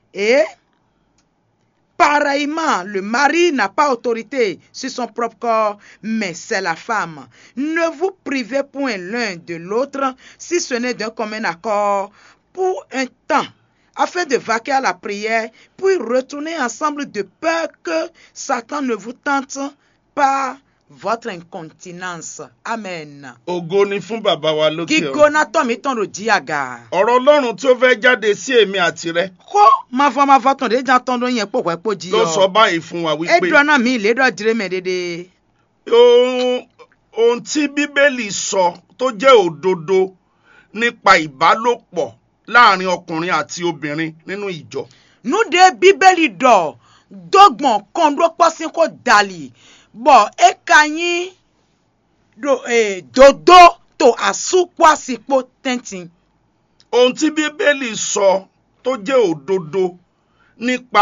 Et pareillement, le mari n'a pas autorité sur son propre corps, mais c'est la femme. Ne vous privez point l'un de l'autre, si ce n'est d'un commun accord, pour un temps, afin de vaquer à la prière, puis retourner ensemble de peur que Satan ne vous tente par votre incontinence. Amen. ògo ni fún bàbá wa lókè ọ̀run. Gígbóná tọ̀ mí tán ló jí àga. ọ̀rọ̀ ọlọ́run tí ó fẹ́ jáde sí èmi àti rẹ Kó máa fọ́ máa fọ́ tán dé jà tán ló yẹn pò pẹ́ pò jí ló sọ ọ. báyìí fún wa wípé Édùn náà mi ìlédọ̀ dire mẹ́ dédé. ohun ohun tí bíbélì sọ tó jẹ́ òdodo nípa ìbálòpọ̀ láàrin ọkùnrin àti obìnrin nínú ìjọ nude bíbélì dọ̀ dọ́gbọ̀n kan ló pọ́ sí kó dàlì bọ̀ ẹ ka yín do eh, dodo tó àsopọ̀ àsìkò tẹ́ntì. ohun tí bíbélì sọ tó jẹ́ òdodo nípa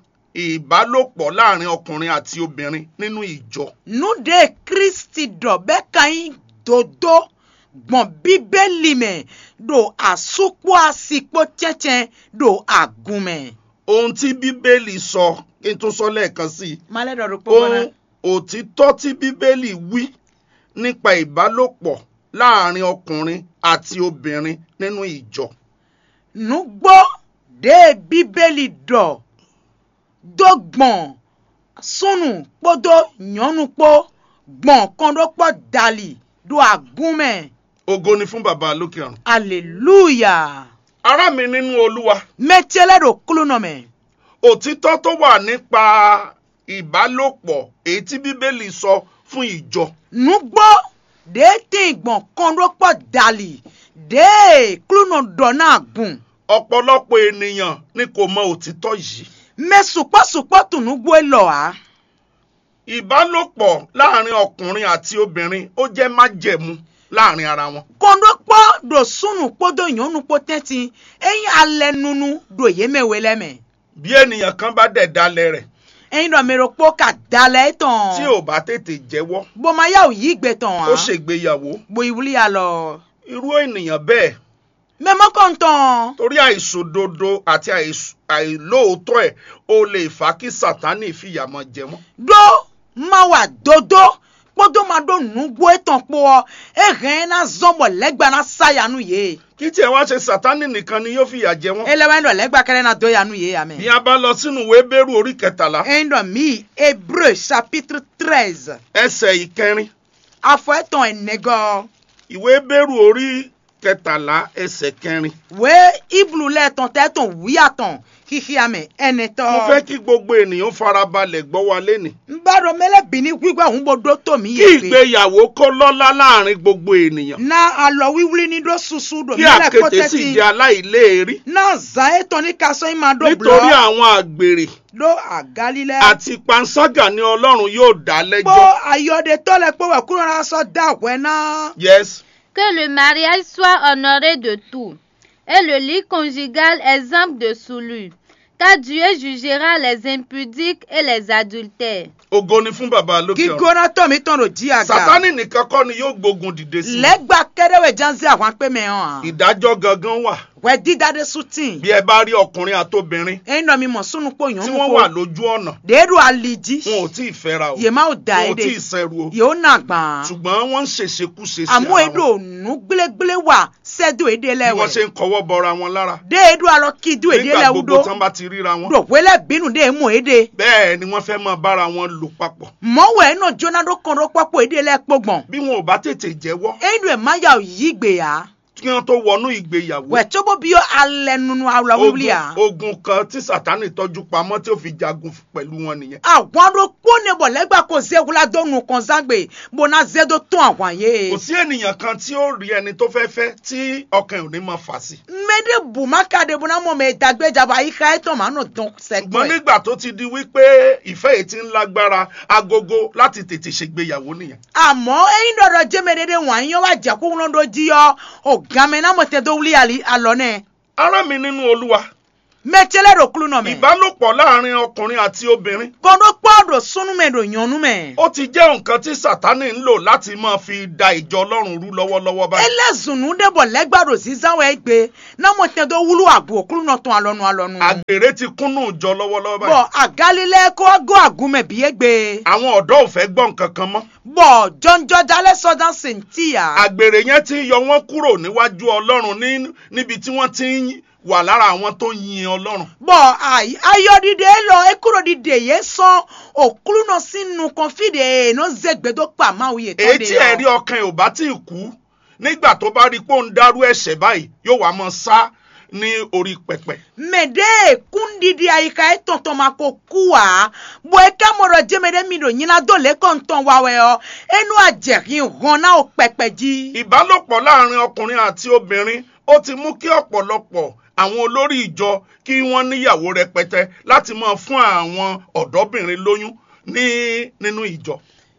ìbálòpọ̀ láàrin ọkùnrin àti obìnrin nínú ìjọ nude kristi dọ̀ bẹ́ẹ̀ ka yín dodo gbọ̀n bíbélì mẹ́ do àsopọ̀ àsìkò tẹ́ntẹ́n do àgùnmẹ́. ohun tí bíbélì sọ kí n tún sọ lẹ́ẹ̀kan sí i malẹ̀ dọ̀ ló pọ̀ ohun mọ́ná. òtítọ́ tí bíbélì wí nípa ìbálòpọ̀ láàrin ọkùnrin àti obìnrin nínú ìjọ nugbó de bíbélì dọ̀ dọ́gbọ̀n sunu kpọ́dọ̀ nyɔnukpó gbọ̀n kọ́ńdọ́kpọ́ dali do agúnmẹ̀ ògo ni fún bàbá lókè ọ̀run. hallelujah ará mi nínú olúwa mẹtiẹlẹ do kúlù nọmẹ òtítọ́ tó wà nípa ìbálòpọ̀ èyí tí bíbélì sọ fún ìjọ nugbó de tẹ gbọ̀n kọ́ńdọ́kpọ́ dali de kúlù nọ dọ̀ náà gùn ọ̀pọ̀lọpọ̀ ènìyàn ni kò mọ òtítọ́ yìí mẹ sùpọ̀sùpọ̀ tùnúgbó lọ wá ìbálòpọ̀ láàrin ọkùnrin àti obìnrin ó jẹ́ májẹ̀mú láàrin ara wọn kọ́ńdọ́kpọ́ do sunu kpọ́dọ̀ nyɔnukpó tẹ́tí ẹ̀yin alẹ́ nunu do yémẹ̀wé lẹ́mẹ̀. bí ènìyàn kan bá dẹ̀ dalẹ̀ rẹ̀ ẹyin dọ̀ mi ro kpó ka dalẹ̀ tán. tí ò bá tètè jẹ́wọ́ bọ́máyà ò yí gbẹ tán wa. ó ṣègbéyàwó bo ìwúlí ya lọ. irú ènìyàn bẹ́ẹ̀ mẹ́mọ́ kàn tán. torí àìṣòdodo àti àìṣ- àìlóòótọ́ ẹ̀ ó lè fà á kí sátánì fìyà mọ́ jẹ wọ́n. dó má wà dodo kpọ́dọ̀ má do nugbó etàn kpó ọ ehẹ́n na zọ́bọ̀ lẹ́gbàá na sáyanu yé. kí tiẹ̀ wá ṣe sátánì nìkan ni yóò fìyà jẹ wọ́n. elewẹ́n dọ̀ lẹ́gbàá kẹrẹ́ na do yanu yé amẹ́. bí a bá lọ sínú ìwé bẹ́rù orí kẹtàlá ẹyin dọ̀ mi hébreu chapitre treize ẹsẹ̀ ìkẹrin afọ ẹ̀tàn ẹ̀nẹ́gọ́ ìwé bẹ́rù orí kẹtàlá ẹsẹ̀ kẹrin. wé iblu lẹ́tàn tẹ́tàn wíyàtàn kíkí amẹ́ ẹnẹtọ́. mo fẹ́ kí gbogbo ènìyàn farabalẹ̀ gbọ́ wa lénìí. n bá dọ̀ mẹ́lẹ́bí ní gbígbà òun bó dó tòmí kí yé pé. ìgbéyàwó kó lọ́lá láàrin gbogbo ènìyàn. na alɔ wíwúlí ní dó susu dò kí mílẹ̀ àkété sì kọ́tẹ́tì jẹ́ aláìléèrí. na zan ètò ní kasọ́ yín máa dó nítorí blọ́ àwọn àgbèrè dó àgálílẹ̀ àti panṣágà ni ọlọ́run yóò dá kpó lẹ́jọ́. ayọ̀dẹ tọ́lẹ̀ pé wẹ̀ kúrò náà sọ dá àwẹ̀ náà. yes Que le mariage soit honoré de tout, et le lit conjugal exempt de souillure, car Dieu jugera les impudiques et les adultères. ògo ni fún bàbá lókè ọ̀run. gígbóná tọ̀mí tán ló jí àga. sátánì nìkan kọ́ ni yóò gbógun dìde sí i. lẹ́gbà kẹ́rẹ́wẹ̀ jáǹsì àwọn apẹ́mẹ́ hàn. ìdájọ́ gangan wà. wẹ̀ dídáde sùtìn. bí ẹ bá rí ọkùnrin àtobìnrin ẹ̀yin náà mi mọ̀ sunu pò yàn tí wọ́n wà lójú ọ̀nà déédú alìjí. wọn ò tí ì fẹ́ra o yèmá ò da wọn ò èdè tí ì sẹ́ru o yóò nà gbọ̀n. ṣùgbọ́n wọ́n ń ṣèṣekúṣe sí àmú ara èdò wọn ònú gbélégbélé wà sẹ́dù èdè bí wọ́n ṣe lẹ́wẹ̀. ń kọwọ́ bọra wọn lára déédú alọ kídú èdè nígbà gbogbo lẹ́wùdó. tán bá ti ríra wọn dòwélẹ̀ bínú dé mú èdè. bẹ́ẹ̀ ni wọ́n fẹ́ máa bára wọn lò papọ̀ mọ̀wé náà jóná dó kan dó pápọ̀ èdè lẹ́kpọ̀gbọ̀n. bí wọn ò bá tètè jẹ́wọ́ ẹ̀yin ẹ̀ má yà yí gbèyà. kí wọ́n tó wọnú ìgbéyàwó wẹ̀ tó bó bí yọ alẹ́ nunu awla ogun wíwúlì à. ogun kan tí sátánì tọ́jú pamọ́ tí ó fi jagun pẹ̀lú wọn nìyẹn àwọn aró kpónebọ̀ lẹ́gbà kó zéwula dónú kan zágbè bọ́nà zédó tún àwọn yé. kò sí ènìyàn kan tí ó rí ẹni tó fẹ́ fẹ́ tí ọkàn ẹ̀ ò ní máa fà sí mẹ́dẹ̀ bùmákàdé bọ́nà mọ̀ mẹ́ dàgbéjàbọ̀ àyíká ẹ̀ tán màánù dán ṣùgbọ́n sẹ́gbọ̀n ẹ̀. nígbà tó ti di wípé ìfẹ́ yìí ti ń lágbára agogo láti tètè ṣègbéyàwó nìyẹn àmọ́ ẹ̀yin dọ̀dọ̀ jẹ́mẹ̀dẹ́dẹ́ wọ̀nyí yọ wá jẹ́ kó wọn dọ̀ jí yọ ọ̀gámẹ́ náà mọ̀ tẹ́ tó wuli àlì- àlọ́ náà. ará mi nínú olúwa mẹ́tẹ́lẹ̀ rò kúlù náà mẹ́. ìbálòpọ̀ láàrin ọkùnrin àti obìnrin kọ́ńdọ́ pọ́ọ̀dù ɖo sɔnume ɖo nyɔnume ó ti jẹ́ nǹkan tí sátánì ń lò láti máa fi da ìjọ ọlọ́run rú lọ́wọ́lọ́wọ́ báyìí. ele zunu ɖe bɔ lɛgba ɖo zizawo egbe na mo te do wulu agu okulu nɔ tɔn alɔnu alɔnu àgbèrè ti kúnnú ìjọ lọ́wọ́lọ́wọ́ báyìí. bɔn agalilɛ ko go agume bi egbe àwọn ọ̀dọ́ ò fẹ́ gbọ́ nǹkan kan mọ́. bɔn jɔnjɔdalɛ sɔdan sentia àgbèrè yẹn ti yọ wọ́n kúrò níwájú ọlọ́run ní níbi tí wọ́n ti ń wà lára àwọn tó ń yin ọlọ́run. bɔn ayi ayɔdide lɔ ekuro dide ye sɔn okulu nɔ sinu kɔnfi de no zegbedo kpa mawu ye èyí tɔn de tí ẹ̀rí yɔ ọkàn ẹ̀ ò bá tí ì kú nígbà tó bá rí i pé ó ń dárú ẹ̀ṣẹ̀ báyìí yóò wá mọ sá ní orí pẹpẹ. mɛde kundidi ayika etɔntɔn ma ko kuwa bɔn eka mɔdɔ jɛmɛ de mi do nyina do le kɔntɔn wawɛ yɔ enu adzɛhin hɔn na o pɛpɛ dzi. ìbálòpọ̀ láàrin ọkùnrin àti obìnrin ó ti mú kí ọ̀pọ̀lọpọ̀ àwọn olórí ìjọ kí wọ́n níyàwó rẹpẹtẹ láti máa fún àwọn ọ̀dọ́bìnrin lóyún ní nínú ìjọ.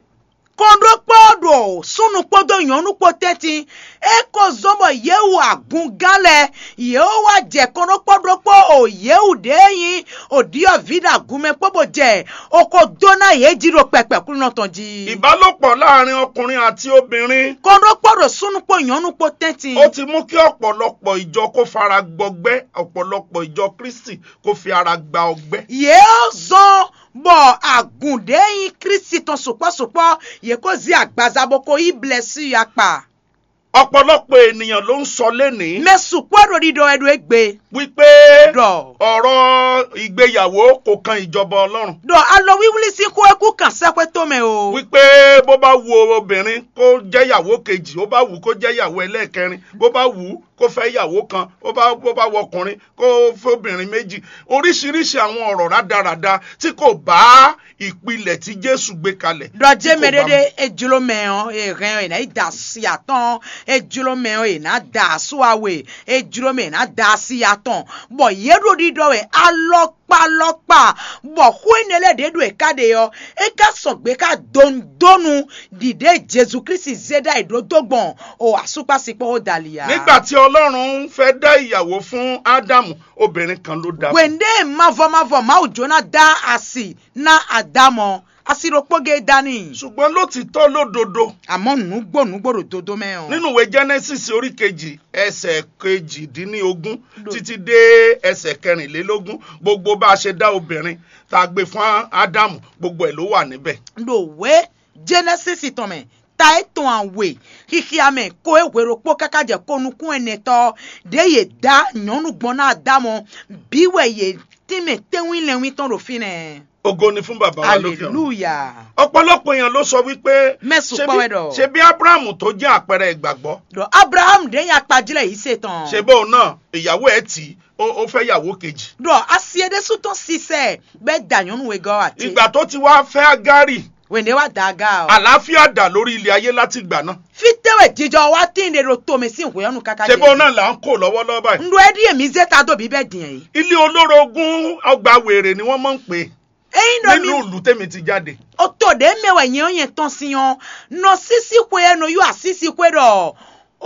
kɔndokpɔ do sunukpɔ do nyɔnukpɔ tɛti eko zɔmɔ yewu agun galɛ yewu wa jɛ kɔndokpɔ do kpɔ o yewu de yin o diɔ vi da gume kpɔbɔ jɛ o ko dona ye dzi do pɛpɛ kulu nɔtɔn dzi. ìbálòpọ̀ láàrin ọkùnrin àti obìnrin kɔndokpɔ do sunukpɔ nyɔnukpɔ tɛti. ó ti mú kí ọ̀pọ̀lọpọ̀ ìjọ kó fara gbọgbẹ́ ọ̀pọ̀lọpọ̀ ìjọ kristi kó fi ara gba ọgbẹ́. yóò zɔn bɔ agunde yin kristi tɔn sopɔsopɔ yẹ kó zi agbazaboko yi blɛ si ya kpa. ọ̀pọ̀lọpọ̀ ènìyàn ló ń sọ lénìí mɛ supɔ do di dɔ ɛdo egbe. wípé dɔ. ọ̀rọ̀ ìgbéyàwó kò kan ìjọba ọlọ́run dɔ alɔ wiwuli si ko eku kan sɛpɛ tome o. wípé bó bá wu obìnrin kó jẹ́ ìyàwó kejì ó bá wù kó jẹ́ ìyàwó ẹlẹ́ẹ̀kẹrin bó bá wù kó fẹ́ ìyàwó kan bó bá bó bá wọ ọkùnrin kó fẹ́ obìnrin méjì oríṣiríṣi àwọn ọ̀rọ̀ rádaràda tí kò bá ìpìlẹ̀ tí jésù gbé kalẹ̀. dɔ tí kò jɛmɛ bá de mu. de edzolo mɛ o ehɛn ena ida si atɔn edzolo mɛ o ena da suawe edzolo mɛ ena da si atɔn bɔn yeɖo di dɔ wɛ alɔkpalɔkpa bɔn xoenele de do eka de yɔ eka sɔgbe ka dondonu dide jesu kristi zeda idodogbɔn o asukpasikpɔ o dalia. nígbà tí ọlọ́run fẹ́ dá ìyàwó fún ádámù obìnrin kan ló dá fún. wende mavɔmavɔ mawu jona da asi na adamɔ asirokpoge dani. ṣùgbọ́n lótìtọ́ lódodo àmọ́ nùgbò nùgbòrò dodo mẹ́hàn. nínú ìwé genesis orí kejì ẹsẹ̀ kejìdínlógún títí dé ẹsẹ̀ kẹrìnlélógún gbogbo bá a ṣe dá obìnrin tá a gbé fún ádámù gbogbo ẹ̀ ló wà níbẹ̀. lòwe genesis tɔmɛ ta etɔn awe xixiame ko ewerokpo kaka dze ko nukun enetɔ de ye da nyɔnu gbɔn na damɔ biwɛ ye tìmɛ tɛwin lɛwin tɔn do fi nɛ. ògo ni fún bàbá wa lókè ọ̀run. hallelujah. ọ̀pọ̀lọpọ̀ èèyàn ló sọ wípé Mẹ́sùn ṣebí- pọ́wẹ́ dọ̀. ṣebí abrahamu tó jẹ́ àpẹẹrẹ ìgbàgbọ́ dɔ abraham de ya kpadzilɛ yi se tɔn. ṣe bóun náà ìyàwó ẹ̀ tì í ó ó fẹ́ ìyàwó kejì. dɔ asiede sutɔn sisɛ bɛ da nyɔnu we gɔ ati. ìgbà tó ti wá fẹ́ agárì wende wa da ga o. àlàáfíà dà lórí ilé ayé láti ìgbà náà. fitewe jijɔ wa ti de do tome si nkoyɔnu kaka ṣe bóun náà là ń kó lọ́wọ́lọ́wọ́ báyìí. ndo edi emi zeta do bi bɛ diɛ yi. ilé olórogún ọgbà wèrè ni wọ́n máa ń pè é eyin do mi nínú ìlú tèmi ti jáde. o to de mewɛ nye onye tɔn si yɔn nɔ sisi koe no yɔ asisi koe dɔ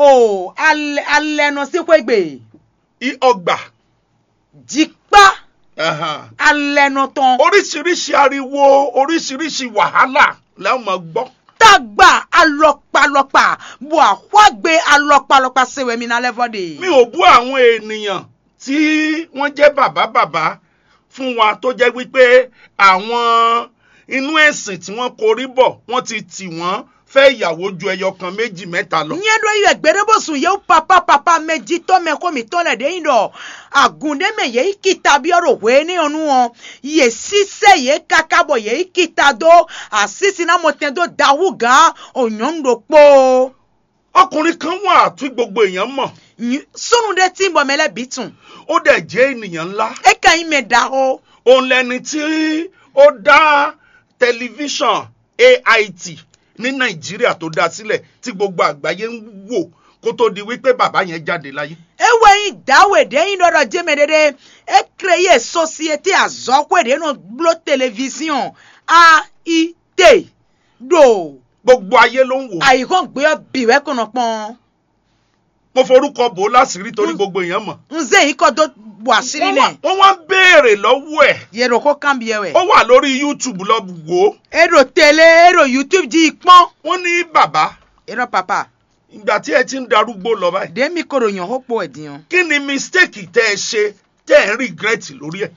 o alɛ alɛ nɔ si koe gbe I- ọgbà jikpa ẹ̀hàn. alɛ nɔ tɔn oríṣiríṣi ariwo oríṣiríṣi wàhálà la máa gbọ́. tagba alɔkpalɔkpa bo axɔagbe alɔkpalɔkpa sewɛ mi na lɛ fɔ de. mi ò bú àwọn ènìyàn tí wọ́n jẹ́ bàbá bàbá fún wa tó jẹ́ wípé àwọn inú ẹ̀sìn tí wọ́n korí bọ̀ wọ́n ti tì wọ́n fẹ́ ìyàwó ju ẹyọ kan méjì mẹ́ta lọ. nye ɖo yi gbeɖebosun yewo papa papa me dzitɔ me ko mi tɔ le ɖe yi ɖɔ agun ɖe me ye kita bi ɔɖo hoe ne yɔnu wɔn ye sise ye kaka bɔ ye kita do asisi na mo tɛ do dawu gã o nyɔnu ɖo kpo ọkùnrin kan wà tí gbogbo èèyàn mọ̀ Nyi- sunu ɖe ti bɔ me le bi tun ó dẹ̀ jẹ́ ènìyàn ńlá. eka yi me da o òun lẹni tí ó dá tẹlifíṣàn ait ní nàìjíríà tó dá sílẹ̀ tí gbogbo àgbáyé ń wò kó tó di wípé bàbá yẹn jáde láyé. ewe yi dawe ɖe yi ɖɔ ɖɔ dzeme ɖeɖe ekre ye société azɔkoe ɖe no blo télévision ait ɖo gbogbo ayé ló ń wò. àyíkọ́ gbé ọ bìwẹ́ kọ̀nà pọ́n. mo forúkọ bò ó láṣìírí torí gbogbo èèyàn mọ̀. nze yi kɔ do bu asiri wọ́n wá- nɛ wọ́n wá ń béèrè lọ́wọ́ ẹ̀ yero ko kan biɛ wɛ ó wà lórí youtube lọ wò ó ero tele ero youtube di kpɔn wọ́n ní bàbá ero papa ìgbà tí ẹ ti ń darúgbó lọ báyìí de mi koro yan ho kpo ɛdiyan kí ni mistake tẹ́ ẹ ṣe tẹ́ ẹ ń regret lórí ẹ̀